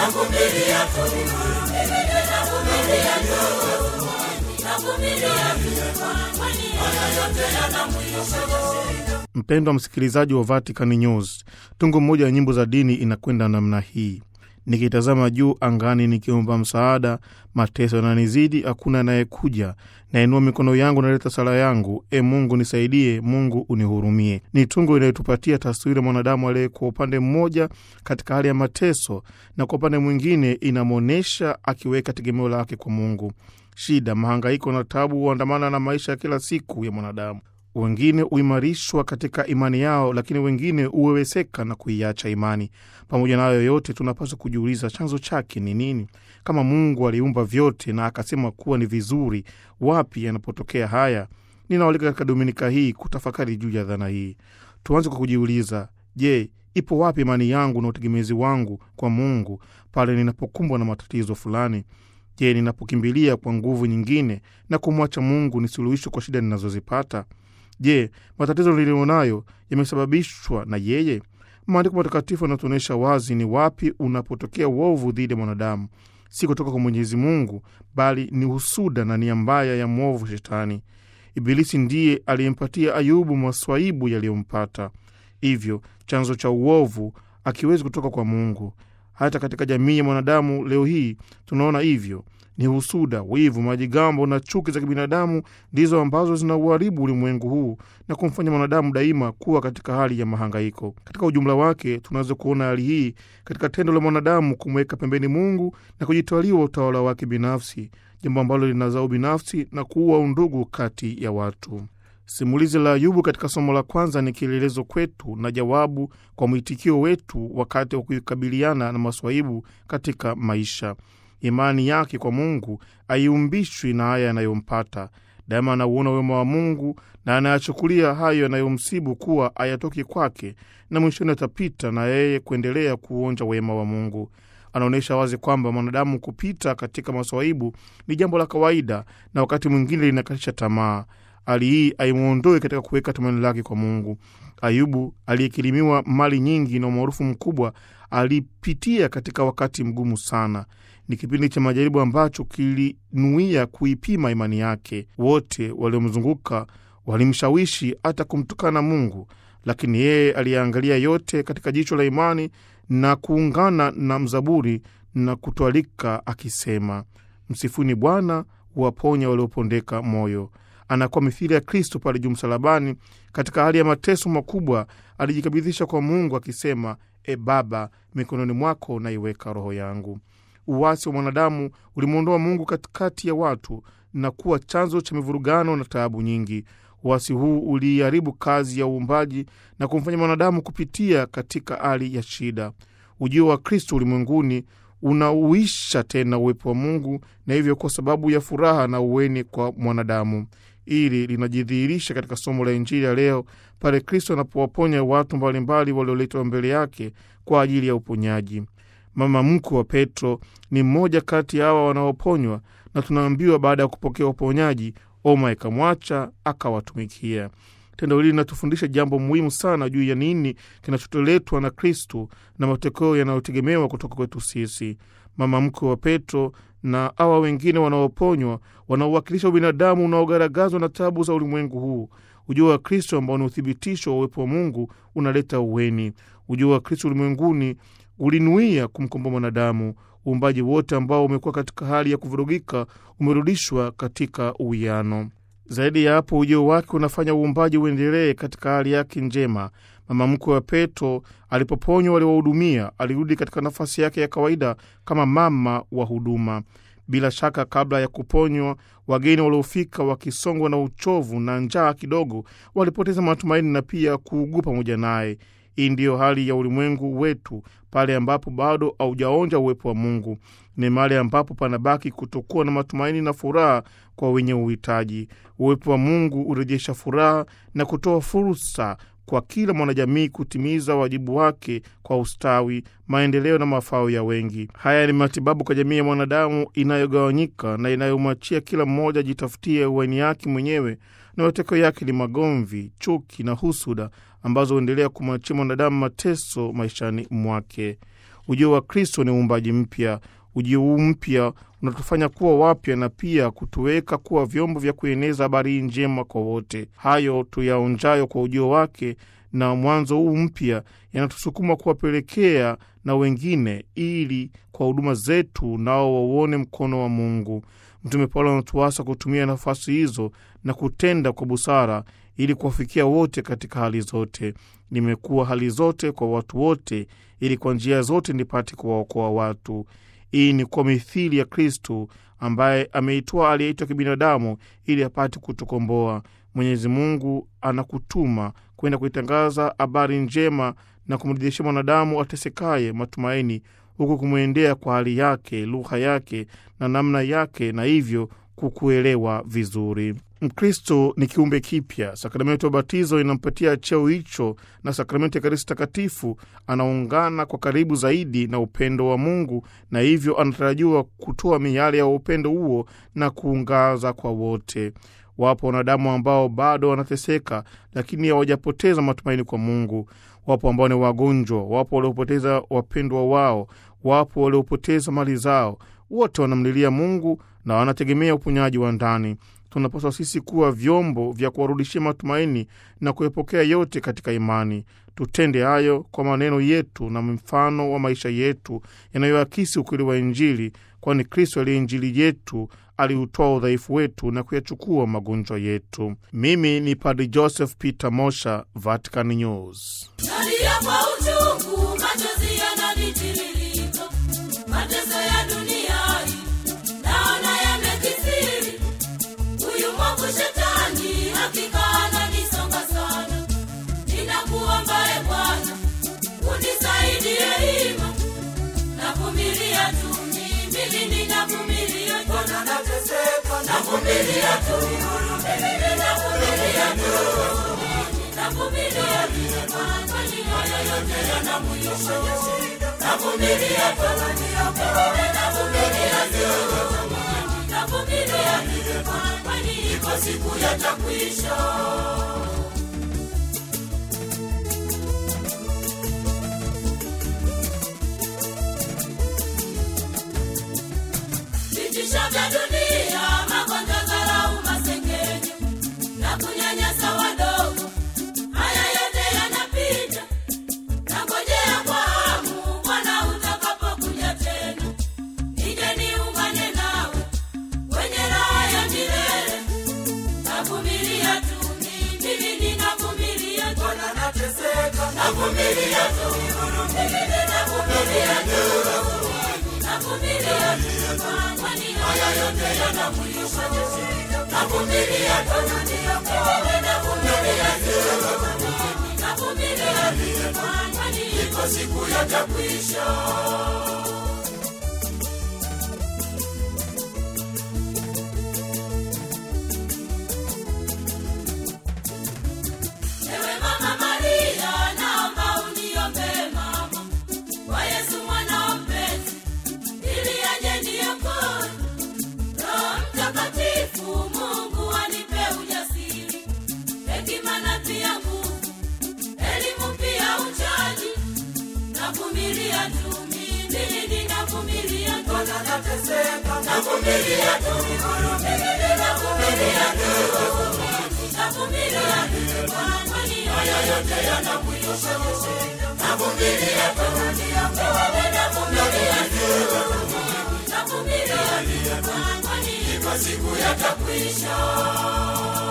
navumilia tu, navumilia tu, navumilia tu, kwani haya yote yana mwisho. Mpendwa msikilizaji wa Vatican News, tungo moja ya nyimbo za dini inakwenda namna hii: nikitazama juu angani, nikiomba msaada, mateso yananizidi, hakuna anayekuja. Nainua mikono yangu, naleta sala yangu, e Mungu nisaidie, Mungu unihurumie. Ni tungo inayotupatia taswira mwanadamu aliye kwa upande mmoja katika hali ya mateso, na kwa upande mwingine inamwonyesha akiweka tegemeo lake kwa Mungu. Shida, mahangaiko na tabu huandamana na maisha ya kila siku ya mwanadamu. Wengine huimarishwa katika imani yao, lakini wengine huweweseka na kuiacha imani. Pamoja na hayo yote, tunapaswa kujiuliza chanzo chake ni nini? Kama Mungu aliumba vyote na akasema kuwa ni vizuri, wapi yanapotokea haya? Ninawalika katika dominika hii kutafakari juu ya dhana hii. Tuanze kwa kujiuliza, je, ipo wapi imani yangu na utegemezi wangu kwa Mungu pale ninapokumbwa na matatizo fulani? Je, ninapokimbilia kwa nguvu nyingine na kumwacha Mungu ni suluhisho kwa shida ninazozipata? Je, matatizo niliyonayo yamesababishwa na yeye? Maandiko matakatifu yanatuonyesha wazi ni wapi unapotokea uovu dhidi ya mwanadamu, si kutoka kwa Mwenyezi Mungu, bali ni husuda na nia mbaya ya mwovu Shetani. Ibilisi ndiye aliyempatia Ayubu maswaibu yaliyompata. Hivyo chanzo cha uovu akiwezi kutoka kwa Mungu. Hata katika jamii ya mwanadamu leo hii tunaona hivyo ni husuda, wivu, majigambo na chuki za kibinadamu ndizo ambazo zinauharibu ulimwengu huu na kumfanya mwanadamu daima kuwa katika hali ya mahangaiko. Katika ujumla wake, tunaweza kuona hali hii katika tendo la mwanadamu kumweka pembeni Mungu na kujitwaliwa utawala wake binafsi, jambo ambalo linazaa ubinafsi na kuua undugu kati ya watu. Simulizi la Ayubu katika somo la kwanza ni kielelezo kwetu na jawabu kwa mwitikio wetu wakati wa kukabiliana na maswaibu katika maisha. Imani yake kwa Mungu haiumbishwi na haya yanayompata. Daima anauona wema wa Mungu na anayachukulia hayo yanayomsibu kuwa hayatoki kwake, na mwishoni atapita na yeye kuendelea kuonja wema wa Mungu. Anaonyesha wazi kwamba mwanadamu kupita katika maswaibu ni jambo la kawaida na wakati mwingine linakatisha tamaa. Hali hii haimwondoi katika kuweka tumaini lake kwa Mungu. Ayubu aliyekirimiwa mali nyingi na umaarufu mkubwa alipitia katika wakati mgumu sana. Ni kipindi cha majaribu ambacho kilinuia kuipima imani yake. Wote waliomzunguka walimshawishi hata kumtukana Mungu, lakini yeye aliyeangalia yote katika jicho la imani na kuungana na mzaburi na kutwalika akisema, msifuni Bwana, huwaponya waliopondeka moyo. Anakuwa mithili ya Kristo pale juu msalabani. Katika hali ya mateso makubwa, alijikabidhisha kwa Mungu akisema, E Baba, mikononi mwako naiweka roho yangu. Uwasi wa mwanadamu ulimwondoa Mungu katikati ya watu na kuwa chanzo cha mivurugano na taabu nyingi. Uwasi huu uliiharibu kazi ya uumbaji na kumfanya mwanadamu kupitia katika hali ya shida. Ujio wa Kristo ulimwenguni unauisha tena uwepo wa Mungu na hivyo kwa sababu ya furaha na uweni kwa mwanadamu. Ili linajidhihirisha katika somo la Injili ya leo pale Kristo anapowaponya watu mbalimbali walioletwa mbele yake kwa ajili ya uponyaji. Mama mkwe wa Petro ni mmoja kati ya hawa wanaoponywa, na tunaambiwa baada ya kupokea uponyaji, oma ikamwacha akawatumikia. Tendo hili linatufundisha jambo muhimu sana juu ya nini kinachotoletwa na Kristu na matokeo yanayotegemewa kutoka kwetu sisi. Mama mkwe wa Petro na hawa wengine wanaoponywa wanaowakilisha ubinadamu unaogaragazwa na tabu za ulimwengu huu. Ujio wa Kristo ambao ni uthibitisho wa uwepo wa Mungu unaleta uweni. Ujio wa Kristo ulimwenguni ulinuia kumkomboa mwanadamu. Uumbaji wote ambao umekuwa katika hali ya kuvurugika umerudishwa katika uwiano. Zaidi ya hapo, ujio wake unafanya uumbaji uendelee katika hali yake njema. Mama mkwe wa Petro alipoponywa waliwahudumia, alirudi katika nafasi yake ya kawaida kama mama wa huduma. Bila shaka, kabla ya kuponywa, wageni waliofika wakisongwa na uchovu na njaa kidogo walipoteza matumaini na pia kuugua pamoja naye. Hii ndiyo hali ya ulimwengu wetu pale ambapo bado haujaonja uwepo wa Mungu. Ni mahali ambapo panabaki kutokuwa na matumaini na furaha kwa wenye uhitaji. Uwepo wa Mungu hurejesha furaha na kutoa fursa kwa kila mwanajamii kutimiza wajibu wake kwa ustawi, maendeleo na mafao ya wengi. Haya ni matibabu kwa jamii ya mwanadamu inayogawanyika na inayomwachia kila mmoja ajitafutie uwaini yake mwenyewe, na matokeo yake ni magomvi, chuki na husuda ambazo huendelea kumwachia mwanadamu mateso maishani mwake. Ujio wa Kristo ni uumbaji mpya. Ujio huu mpya unatufanya kuwa wapya na pia kutuweka kuwa vyombo vya kueneza habari njema kwa wote. Hayo tuyaonjayo kwa ujio wake na mwanzo huu mpya yanatusukuma kuwapelekea na wengine, ili kwa huduma zetu nao wauone mkono wa Mungu. Mtume Paulo anatuasa kutumia nafasi hizo na kutenda kwa busara ili kuwafikia wote katika hali zote. Nimekuwa hali zote kwa watu wote, ili kwa njia zote nipate kuwaokoa watu. Hii ni kwa mithili ya Kristu ambaye ameitwa aliyeitwa kibinadamu ili apate kutukomboa. Mwenyezi Mungu anakutuma kwenda kuitangaza habari njema na kumrudishia mwanadamu atesekaye matumaini, huku kumwendea kwa hali yake, lugha yake na namna yake, na hivyo kukuelewa vizuri. Mkristo ni kiumbe kipya. Sakramenti ya ubatizo inampatia cheo hicho, na sakramenti ya Ekaristi Takatifu anaungana kwa karibu zaidi na upendo wa Mungu, na hivyo anatarajiwa kutoa miale ya upendo huo na kuungaza kwa wote. Wapo wanadamu ambao bado wanateseka, lakini hawajapoteza matumaini kwa Mungu. Wapo ambao ni wagonjwa, wapo waliopoteza wapendwa wao, wapo waliopoteza mali zao. Wote wanamlilia Mungu na wanategemea uponyaji wa ndani. Tunapaswa sisi kuwa vyombo vya kuwarudishia matumaini na kuyapokea yote katika imani. Tutende hayo kwa maneno yetu na mfano wa maisha yetu yanayoakisi ukweli wa Injili, kwani Kristo aliye Injili yetu aliutoa udhaifu wetu na kuyachukua magonjwa yetu. Mimi ni Padri Joseph Peter Mosha, Vatican News. Nalia kwa uchungu, machozi yananitiririka, mateso ya dunia hii naona yamekithiri. Huyu mwovu shetani hakika ananisonga sana. Ninakuomba e Bwana, unisaidie hima. Navumilia tu mimi, ninavumilia tu. Navumilia tu mimi, ninavumilia tu. Navumilia tu kwani haya yote yana mwisho. Navumilia tu navumilia tu navumilia tu kwani iko siku yatakwisha. vitisho vya dunia, magonjwa, dharau, masengenyo na kunyanyasa wadogo, haya yote yanapita. Nangojea kwa hamu Bwana utakapokuja tena, nije niungane nawe kwenye raha ya milele. Navumilia tu mimi, ninavumilia tu, navumilia tu mimi, ninavumilia tu navumilia tu kwani haya yote yana mwisho. Navumilia tu mimi, navumilia tu navumilia tu kwani iko siku yatakwisha. Ewe Mama Maria, naomba uniombee mama kwa Yesu mwana wa mpenzi, ili aje niokoe. Roho Mtakatifu, Mungu anipe ujasiri, hekima na pia nguvu, elimu pia uchaji. Navumilia tu mimi, ninavumilia tu, navumilia tu mimi, ninavumilia tu navumilia tu kwani haya yote yana mwisho. Navumilia tu mimi, navumilia tu navumilia tu kwani iko siku yatakwisha.